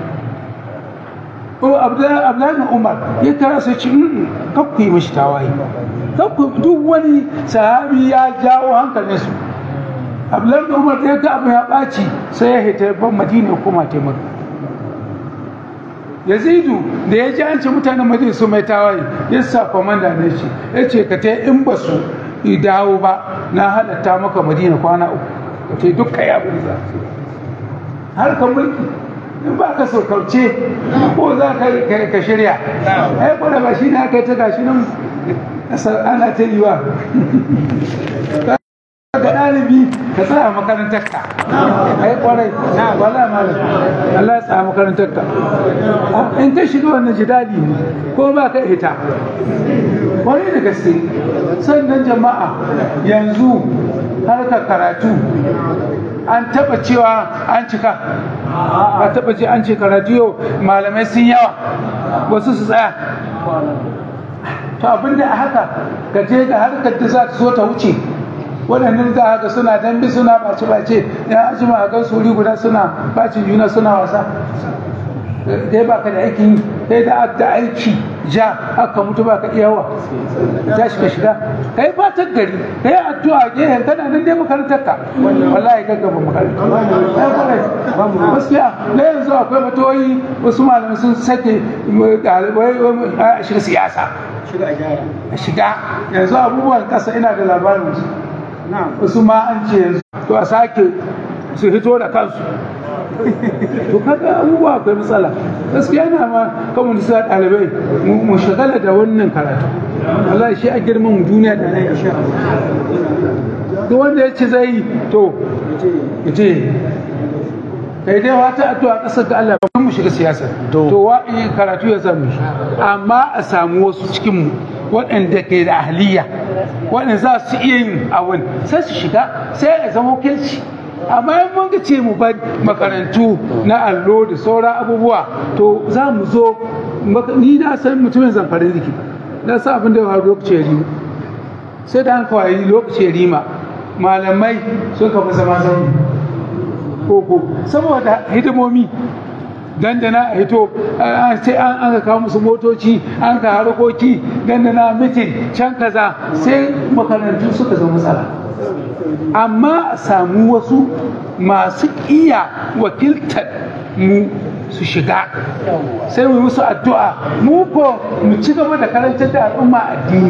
Speaker 2: ko abdullahi umar ya kara su ci kakku yi mashi tawaye kakku duk wani sahabi ya jawo hankalinsu abdullahi umar ya ga abu ya ɓaci sai ya hita ban madina ya koma taimaka yazidu da ya ji an ce mutanen madina su mai tawaye ya sa kwamanda ne ce ya ce ka ta in ba su dawo ba na halatta maka madina kwana uku ka ce duk kai abin za har ka mulki in ba ka so kauce ko za ka shirya ai kwada ba shi ne aka yi ta gashi nan ana ta yi wa ka tsaya makarantar ka ai kwarai wala malam Allah ya tsaya makarantar ka in ka shiga wannan jidali ne ko ba ka ita kwarai da gaske sannan jama'a yanzu harkar karatu an taba cewa an cika a taba ce an ce karatu yau malamai sun yawa wasu su tsaya to abinda a haka ka je ga harkar da za ta so ta wuce waɗannan za a ga suna dambe suna ɓace-ɓace ya ajima a gan suri guda suna bacin juna suna wasa dai ba ka da aikin dai da da aiki ja aka mutu ba ka iyawa ta shiga shiga kai fatan gari kai addu'a gehen kana nan dai makarantar ka wallahi gaggaba makaranta ai kwarai gaskiya na yanzu akwai fatoyi wasu malamai sun sake ɗalibai a shiga siyasa a shiga yanzu abubuwan kasa ina da labarin su wasu ma an ce yanzu to a sake su hito da kansu to kaga abubuwa akwai matsala gaskiya na ma kamar da sa ɗalibai mu shagala da wannan karatu Allah shi a girman mu duniya da nan insha duk wanda ya ce zai to je kai dai wata addu'a kasar da Allah ba mu shiga siyasa to wa'i karatu ya samu amma a samu wasu cikin mu waɗanda ke da ahliya waɗanda za su iya yin abin sai su shiga sai ya zama wakilci amma in mun ga ce mu bar makarantu na allo da sauran abubuwa to za mu zo ni na san mutumin zamfarin jiki na san abin da ya faru lokacin rima sai da an kawai lokacin rima malamai sun kafa zama zaune koko saboda hidimomi dandana a hito sai an aka kawo musu motoci an ka harkoki dandana mitin can kaza sai makarantu suka zama matsala amma a samu wasu masu iya wakiltar mu su shiga sai mu musu addu'a mu ko mu ci gaba da karantar da al'umma addini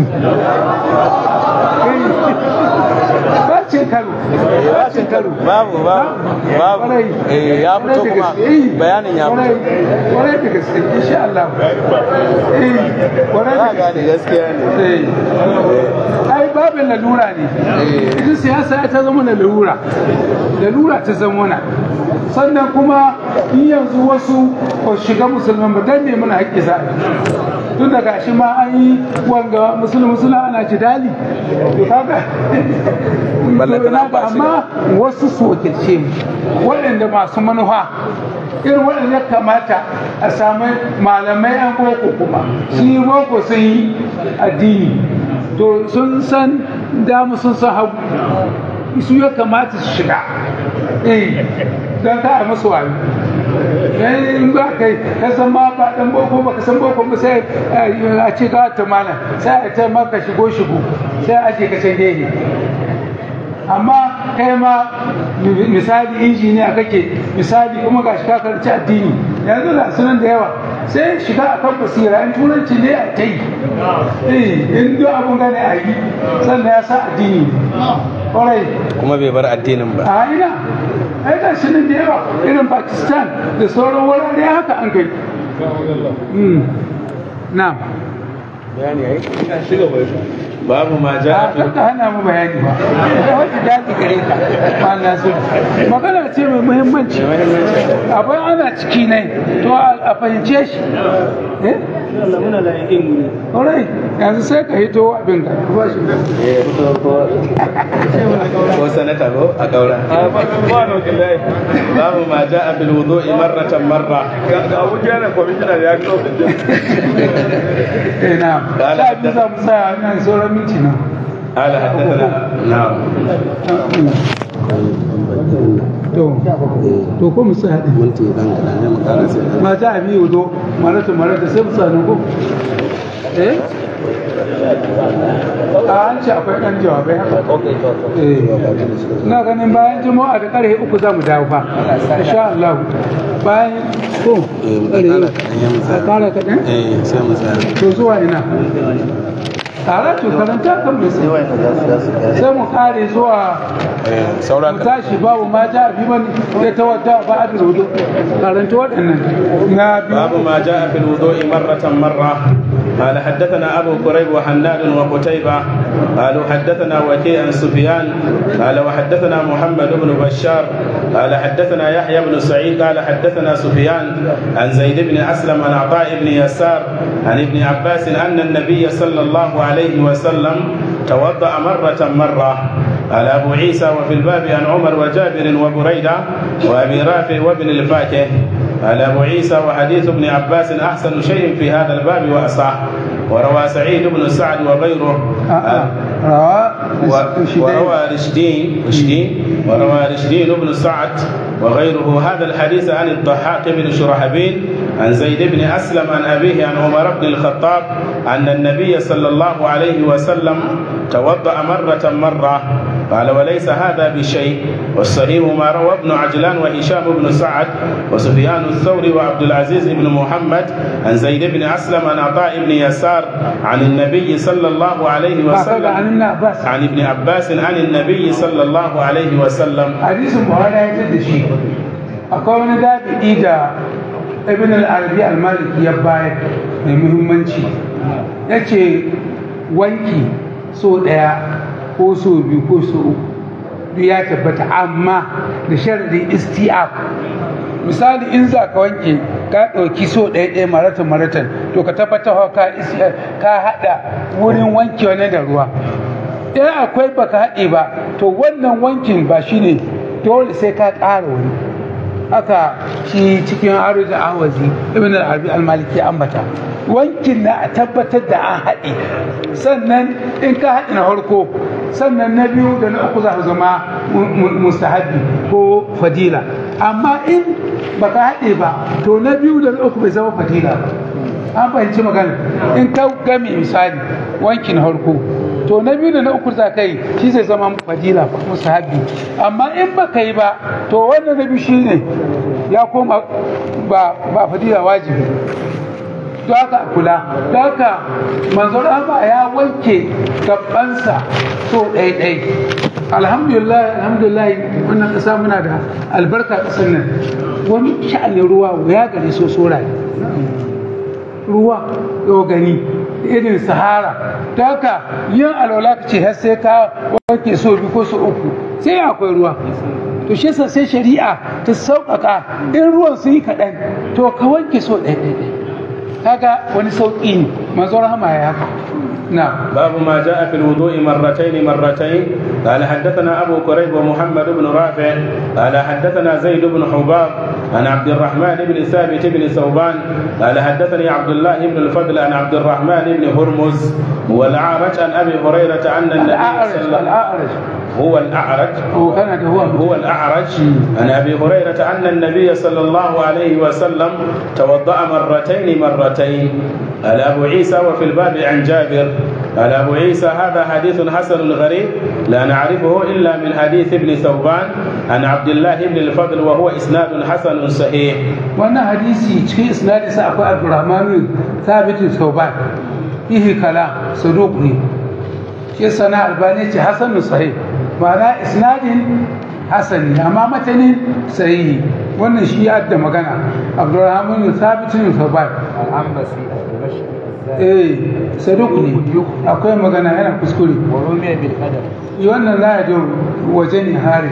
Speaker 2: ba cin karo ba cin karo
Speaker 4: babu babu babu eh ya fito kuma bayanin ya fito
Speaker 2: kwarai da gaske insha Allah eh kwarai da
Speaker 4: gane gaskiya ne
Speaker 2: ai babin lalura ne ita siyasa ta zama lalura lalura ta zama na sannan kuma in yanzu wasu ko shiga musulman ba dan ne muna haƙƙi za tun daga shi ma an yi wanga musulmi musulmi ana jidali to kaga amma wasu su wakilce mu waɗanda masu manufa irin waɗanda ya kamata a sami malamai an boko kuma sun yi boko sun yi addini to sun san damu sun san hagu su ya kamata su shiga eh don ka a masu wayo in ba kai ka san ma ba dan boko ba ka san boko ba sai a ce ka ta mana sai a ta maka shigo shigo sai a ce ka can gehe amma kai ma misali injiniya kake misali kuma ga shi ka karanci addini yanzu da sunan da yawa sai shiga a kan basira in turanci ne a ta yi in duk abun gane a yi sannan ya sa addini kwarai
Speaker 4: kuma bai bar addinin ba
Speaker 2: a ina ai ga shi nan da yawa irin pakistan da sauran wurare haka an kai na
Speaker 4: bayani ai shiga bai babu ma ja
Speaker 2: a ka hana mu bayani ba da wata daji gare ka ba na so magana ce mai muhimmanci abin ana ciki ne to a fahimce shi eh Alright, yanzu sai ka hito abin ka ba shi
Speaker 4: ko sanata ko a kaura babu ma ja a bil wudu'i marratan marra
Speaker 5: ga abuja na kwamishina ya kawo
Speaker 2: eh na sha biyu za mu sa nan sauran minti na
Speaker 4: قال حدثنا نعم
Speaker 2: to to ko mu sa haɗin
Speaker 4: minti dan kadan ne mu kana sai
Speaker 2: ma ta abi wudo marata marata sai mu sa nan ko eh a an ce akwai ɗan jawabai haka eh ina ganin bayan juma'a da ƙarfe uku za mu dawo fa insha Allah bayan ko
Speaker 4: eh mu kana kadan ya mu
Speaker 2: a ƙara kaɗan
Speaker 4: eh sai mu tsaya
Speaker 2: to zuwa ina tare to karanta kan mai sai mu kare zuwa
Speaker 4: eh sauran
Speaker 2: mu tashi babu ma ja fi man ya tawadda ba a da rudu karanta waɗannan na
Speaker 1: باب
Speaker 2: biyu
Speaker 1: ما جاء في الوضوء مرة مرة قال حدثنا أبو كريب وحناد وقتيبة قالوا حدثنا وكيع عن سفيان قال وحدثنا محمد بن بشار قال حدثنا يحيى بن سعيد قال حدثنا سفيان عن زيد بن أسلم عن عطاء بن يسار عن ابن عباس أن النبي صلى الله عليه وسلم توضأ مرة مرة قال أبو عيسى وفي الباب عن عمر وجابر وبريدة وأبي رافع وابن الفاكه قال أبو عيسى وحديث ابن عباس أحسن شيء في هذا الباب وأصح وروى سعيد بن سعد وغيره
Speaker 2: rawa
Speaker 1: و- وروى رشدين رشدين وروى رشدين بن سعد وغيره هذا الحديث عن الضحاك بن شرحبيل عن زيد بن أسلم عن أبيه عن عمر بن الخطاب أن النبي صلى الله عليه وسلم توضأ مرة مرة قال وليس هذا بشيء والصحيح ما روى ابن عجلان وهشام بن سعد وسفيان الثوري وعبد العزيز بن محمد عن زيد بن أسلم عن عطاء بن يسار عن النبي صلى الله عليه
Speaker 2: ba ka ga
Speaker 1: وسلم
Speaker 2: anin na bas
Speaker 1: عن ابن عباس عن النبي صلى الله عليه وسلم
Speaker 2: hadisin buhari ya yi da shi akwai wani dabi'i da ibn al-arabi al-maliki ya bayar mai muhimmanci ya ce wanki so ɗaya ko so biyu ko so uku duk ya tabbata amma da sharadin isti'ab misali in za ka wanke ka ɗauki so ɗaya ɗaya maratan maratan to ka tabbatar ka is- ka haɗa wurin wanke wani da ruwa in akwai baka haɗe ba to wannan wankin ba shine dole sai ka ƙara wani haka shi cikin arzu awazi ibn al-arabi al-maliki ambata wankin na a tabbatar da an haɗe sannan in ka haɗe na farko sannan na biyu da na uku za su zama mu- mu- mustahabi ko fadila amma in baka haɗe ba to na biyu da na uku bai zama fadila ba an fahimci magana in ka game misali wankin harko to na biyu da na uku za ka yi shi zai zama fadila musahabi amma in ba ka yi ba to wannan na biyu shine ya koma ba ba fadila wajibi don haka a kula don haka manzon Allah ya wanke gabansa so ɗai-ɗai alhamdulillah alhamdulillah wannan ƙasa muna da albarka ƙasar nan wani sha'anin ruwa ya gare so soraye ruwa yau gani irin sahara ta haka yin alwala ka ce har sai ka wanke so biyu ko so uku sai akwai ruwa to shi yasa sai shari'a ta sauƙaƙa in ruwan sun yi kaɗan to ka wanke so ɗaya ɗaya ɗaya kaga wani sauƙi ne manzo rahama ya haka na
Speaker 1: باب ما جاء في الوضوء مرتين مرتين قال حدثنا أبو كريب ومحمد بن رافع قال حدثنا زيد بن حباب عن عبد الرحمن بن ثابت بن ثوبان قال حدثني عبد الله بن الفضل عن عبد الرحمن بن هرمز والأعرج عن أبي هريرة أن النبي
Speaker 2: al'a'araj
Speaker 1: صلى الله
Speaker 2: al'a'araj
Speaker 1: هو الأعرج
Speaker 2: ko kana da huwa
Speaker 1: هو الأعرج عن أبي هريرة أن النبي صلى الله عليه وسلم توضأ مرتين مرتين قال أبو عيسى وفي الباب عن جابر قال أبو عيسى هذا حديث حسن غريب لا نعرفه إلا من حديث ابن ثوبان عن عبد الله بن الفضل وهو إسناد حسن صحيح
Speaker 2: wannan hadisi cikin isnadin sa akwai abdurrahman thabit sauban fihi kala saduq ne shi sana albani ce hasanun sahih ma'ana isnadin hasan ne amma matanin sahihi wannan shi ya da magana abdurrahman thabit sauban
Speaker 3: العنبسي الدمشقي الزاهد
Speaker 2: eh saduq ne akwai magana yana kuskure
Speaker 3: ورمي بالقدم
Speaker 2: wannan la ya wajen hari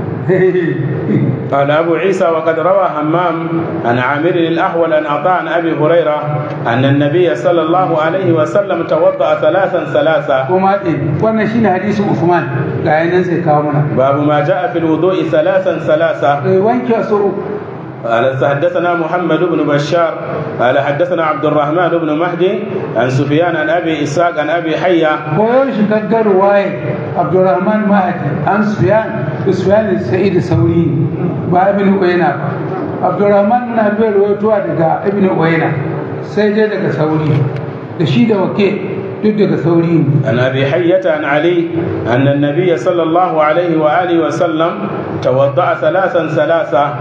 Speaker 1: قال أبو عيسى وقد روى همام عن عامر الأحول عن عطاء عن أبي هريرة أن النبي صلى الله عليه وسلم توضأ ثلاثا ثلاثا
Speaker 2: kuma ɗin wannan shine hadisin Usman ga yanan sai kawo mana
Speaker 1: باب ما جاء في الوضوء ثلاثا ثلاثا
Speaker 2: Eh, wanke su
Speaker 1: قال حدثنا محمد بن بشار قال حدثنا عبد الرحمن بن مهدي عن سفيان عن ابي اسحاق عن ابي حيه
Speaker 2: koyon shi gaggar waye Abdurrahman Mahdi an Sufyan Sufyan Sa'id Sauri ba Ibn Uyayna ba Abdurrahman na bai rawaitowa daga Ibn Uyayna sai dai daga Sauri da shi da wake duk daga Sauri ne
Speaker 1: عن ابي حيه عن علي ان النبي صلى الله عليه واله وسلم توضا ثلاثا ثلاثا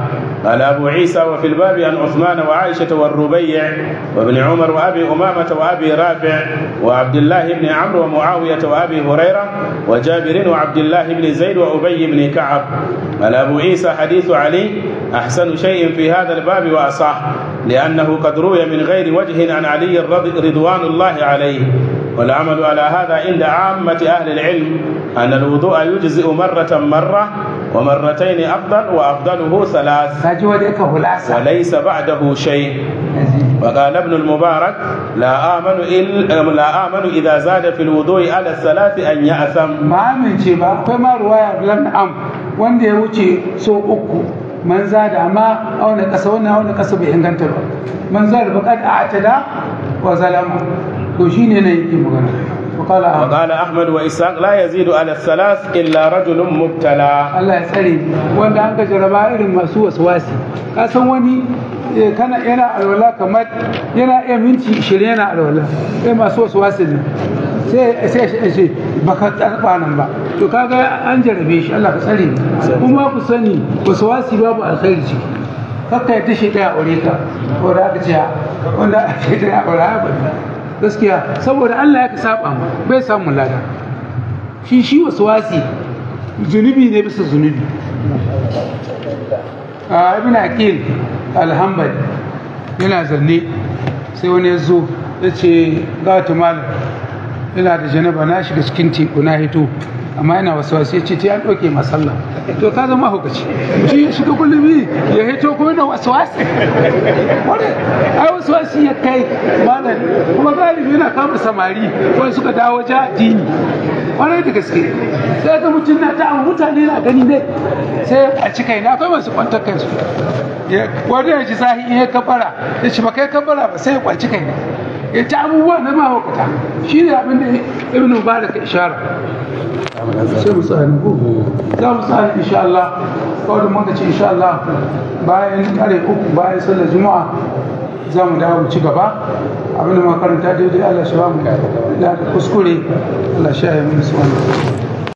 Speaker 1: قال أبو عيسى وفي الباب عن عثمان وعائشة والربيع وابن عمر وأبي أمامة وأبي رافع وعبد الله بن عمرو ومعاوية وأبي هريرة وجابر وعبد الله بن زيد وأبي بن كعب قال أبو عيسى حديث علي أحسن شيء في هذا الباب وأصح لأنه قد روي من غير وجه عن علي الرض- رضوان الله عليه والعمل على هذا عند عامة أهل العلم أن الوضوء يجزئ مرة مرة ومرتين أفضل وأفضله ثلاث
Speaker 2: ka ji wanda yake hulasa
Speaker 1: وليس بعده شيء وقال ابن المبارك لا آمن إلا لا آمن إذا زاد في الوضوء على الثلاث أن يأثم
Speaker 2: ba amince ba akwai ma ruwaya lam am wanda ya wuce so uku man zada amma auna kasa wannan auna kasa bai inganta ba man zada ba kad a'tada wa zalama to shine ne yake magana وقال أحمد
Speaker 1: وقال أحمد وإسحاق لا يزيد على الثلاث إلا رجل مبتلى
Speaker 2: Allah ya tsare wanda an ka jaraba irin masu waswasi ka san wani eh, kana yana alwala kamar yana iya minti 20 yana alwala sai masu waswasi ne sai sai shi ce baka tsarba nan ba to kaga an jarabe shi Allah ka tsare kuma ku sani waswasi babu alkhairi ciki kakka yadda shi daya aure ka wanda aka ce wanda shi daya aure ba gaskiya saboda Allah ya ka saba mu bai samu lada shi shi waswasi zunubi ne bisa zunubi a ibn aqil alhambali yana zanne sai wani ya zo ya ce ga wata malam ina da janaba na shiga cikin teku na hito amma ina wasu wasu ya ce ta an ɗauke masalla to ka zama hukaci shi ya shiga gulmi ya hito ko yana wasu wasu wani ai wasu wasu ya kai malam kuma galibi yana kama samari wani suka dawo ja addini kwarai da gaske sai ga mutum na ta amma mutane na gani ne sai a cika ina akwai masu kwantar kansu Ya- wani ya ji zahi in ya kabara ya ci ba kai kabara ba sai ya kwanci kai ne ya ci abubuwa na mahaukata shi ne abin da ibn mubarak ya ishara sai mu tsani ko za mu tsani insha Allah kawai mun ga ce insha Allah bayan kare uku bayan sallar juma'a za mu dawo mu ci gaba abin da muka karanta daidai Allah shi ba mu da kuskure Allah shi ya yi mu su wannan